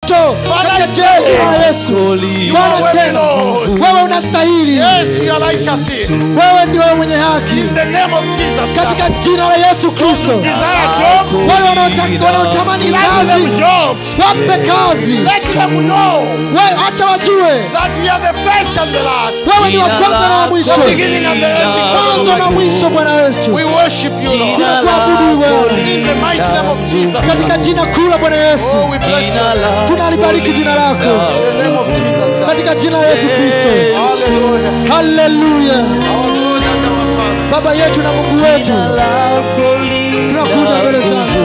moto katika jina la Yesu. Bwana tena, wewe unastahili, Yes, you are righteous. wewe ndio mwenye haki In the name of Jesus. katika jina la Yesu Kristo. Desire jobs. Wale wanaotaka- wanaotamani Grant kazi, them jobs. wape kazi, Let them know wewe acha wajue that you are the first and the last. wewe ni wa kwanza na wa mwisho, The beginning and the ending. mwanzo na mwisho. Bwana Yesu, We worship you, Lord. tunakuabudu wewe In the mighty name of Jesus. katika jina kuu la Bwana Yesu. Oh, we bless you. Tunalibariki jina lako In the name of Jesus Christ. katika jina la Yesu Kristo. Hallelujah. Haleluya! Our Lord and our Father. Baba yetu na Mungu wetu, tunakuja mbele zako.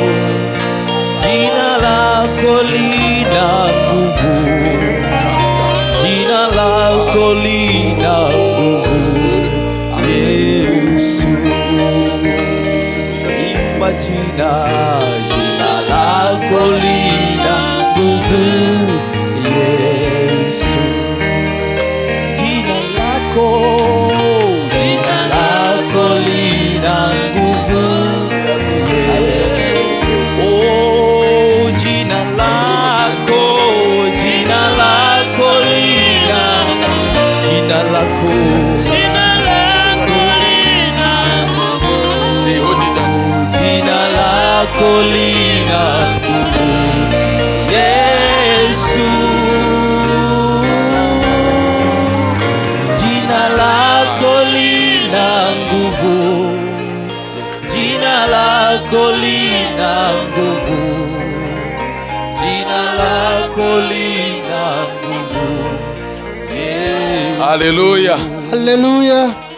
Jina lako lina nguvu, jina lako lina nguvu, Yesu. Imba jina, jina lako lina nguvu, Yesu. Jina lako, jina lako lina nguvu, Yesu. Oh, jina lako, jina lako lina nguvu. Jina lako, jina lako lina nguvu. Jina lako lina nguvu. Yesu. Jina lako lina nguvu. Jina lako lina nguvu. Jina lako lina nguvu. Yesu. Hallelujah. Haleluya!